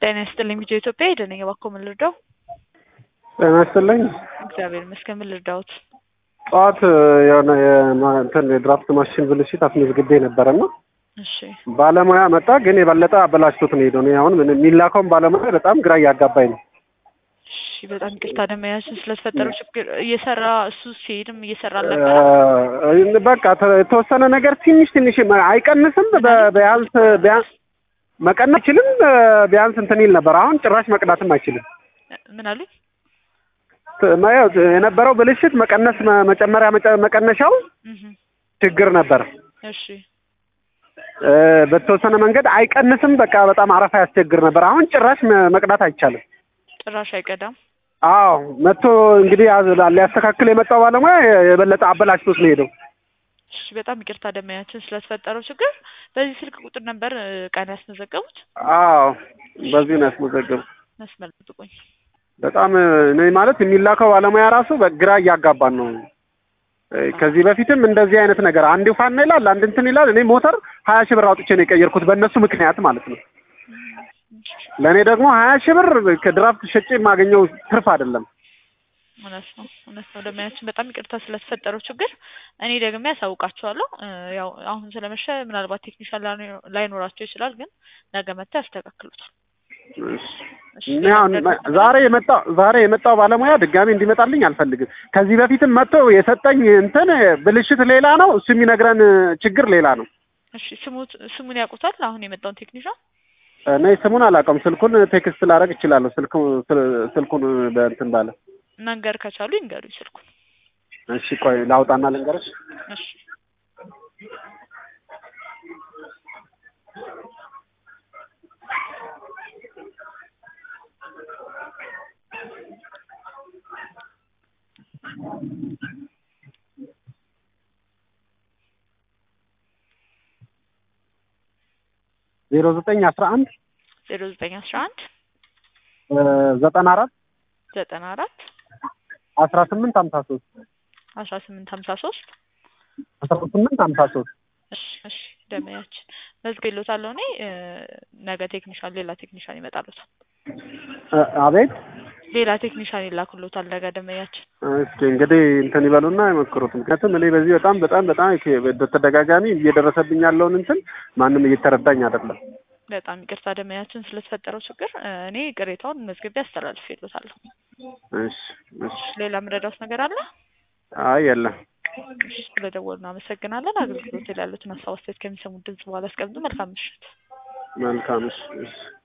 ጤና ይስጥልኝ ቪዲዮ ኢትዮጵያ ሄደ ነኝ እባክዎ ምን ልርዳው? ጤና ይስጥልኝ። እግዚአብሔር ይመስገን ምን ልርዳዎት? ጠዋት የሆነ የማ- እንትን የድራፍት ማሽን ብልሽት አስመዝግቤ ነበረና እሺ ባለሙያ መጣ፣ ግን የበለጠ አበላሽቶት ነው ሄደው። እኔ አሁን ምን የሚላከውን ባለሙያ በጣም ግራ እያጋባኝ ነው። እሺ በጣም ይቅርታ ደመያችን ስለተፈጠረው ችግር እየሰራ እሱ ሲሄድም እየሰራ አልነበረ እ፣ በቃ ተ- የተወሰነ ነገር ትንሽ ትንሽ መ- አይቀንስም። በ- ቢያንስ ቢያንስ መቀነስ አይችልም። እ፣ ቢያንስ እንትን ይል ነበር። አሁን ጭራሽ መቅዳትም አይችልም። ምን አሉኝ? ት- ማ- ያው የነበረው ብልሽት መቀነስ መ- መጨመሪያ መጨ- መቀነሻው እህ ችግር ነበር። እሺ እ፣ በተወሰነ መንገድ አይቀንስም። በቃ በጣም አረፋ ያስቸግር ነበር። አሁን ጭራሽ መ- መቅዳት አይቻልም። ጭራሽ አይቀዳም። አዎ መጥቶ እንግዲህ ያዝ- ሊያስተካክል የመጣው ባለሙያ የበለጠ አበላሽቶት ነው ሄደው። እሺ በጣም ይቅርታ ደመያችን ስለተፈጠረው ችግር። በዚህ ስልክ ቁጥር ነበር እ፣ ቀን ያስመዘገቡት? አዎ በዚህ ነው ያስመዘገቡ። መስመር ጥቁኝ በጣም እኔ ማለት የሚላከው ባለሙያ ራሱ በግራ እያጋባን ነው። እ፣ ከዚህ በፊትም እንደዚህ አይነት ነገር አንድ ፋና ይላል፣ አንድ እንትን ይላል። እኔ ሞተር ሀያ ሺህ ብር አውጥቼ ነው የቀየርኩት በእነሱ ምክንያት ማለት ነው። ለእኔ ደግሞ ሀያ ሺህ ብር ከድራፍት ሸጬ የማገኘው ትርፍ አይደለም። እውነት ነው እውነት ነው ደመያችን በጣም ይቅርታ ስለተፈጠረው ችግር እኔ ደግሜ ያሳውቃቸዋለሁ። እ፣ ያው አሁን ስለመሸ ምናልባት ቴክኒሻን ላይኖ- ላይኖራቸው ይችላል፣ ግን ነገ መጥተው ያስተካክሉታል። እሺ እኔ አሁን ዛሬ የመጣው ዛሬ የመጣው ባለሙያ ድጋሚ እንዲመጣልኝ አልፈልግም። ከዚህ በፊትም መጥቶ የሰጠኝ እንትን ብልሽት ሌላ ነው፣ እሱ የሚነግረን ችግር ሌላ ነው። እሺ ስሙት ስሙን ያውቁታል? አሁን የመጣውን ቴክኒሻን እኔ ስሙን አላውቀውም። ስልኩን ቴክስት ላደርግ እችላለሁ። ስልኩ ስል- ስልኩን በእንትን ባለ መንገር ከቻሉ ይንገሩኝ ስልኩን። እሺ፣ ቆይ ላውጣና ልንገርሽ። እሺ ዜሮ ዘጠኝ አስራ አንድ ዜሮ ዘጠኝ አስራ አንድ ዘጠና አራት ዘጠና አራት አስራ ስምንት ሀምሳ ሶስት አስራ ስምንት ሀምሳ ሶስት አስራ ስምንት ሀምሳ ሶስት እሺ እሺ ደመያችን መዝግቤልዎታለሁ እኔ እ፣ ነገ ቴክኒሻን ሌላ ቴክኒሻን ይመጣልዎታል። አቤት። ሌላ ቴክኒሻን ይላክልዎታል ነገ ደመያችን። እስኪ እንግዲህ እንትን ይበሉና የሞክሩት። ምክንያቱም እኔ በዚህ በጣም በጣም በጣም በተደጋጋሚ እየደረሰብኝ ያለውን እንትን ማንም እየተረዳኝ አይደለም። በጣም ይቅርታ ደመያችን ስለተፈጠረው ችግር እ፣ እኔ ቅሬታውን መዝግቤ አስተላልፌልዎታለሁ። እሺ እሺ። ሌላ የምረዳዎት ነገር አለ? አይ የለም። እሺ ስለደወሉ እናመሰግናለን። አገልግሎት ላይ ያሉትን ሀሳብ አስተያየት ከሚሰሙት ድምጽ በኋላ አስቀምጡ። መልካም ምሽት። መልካም እሺ እሺ።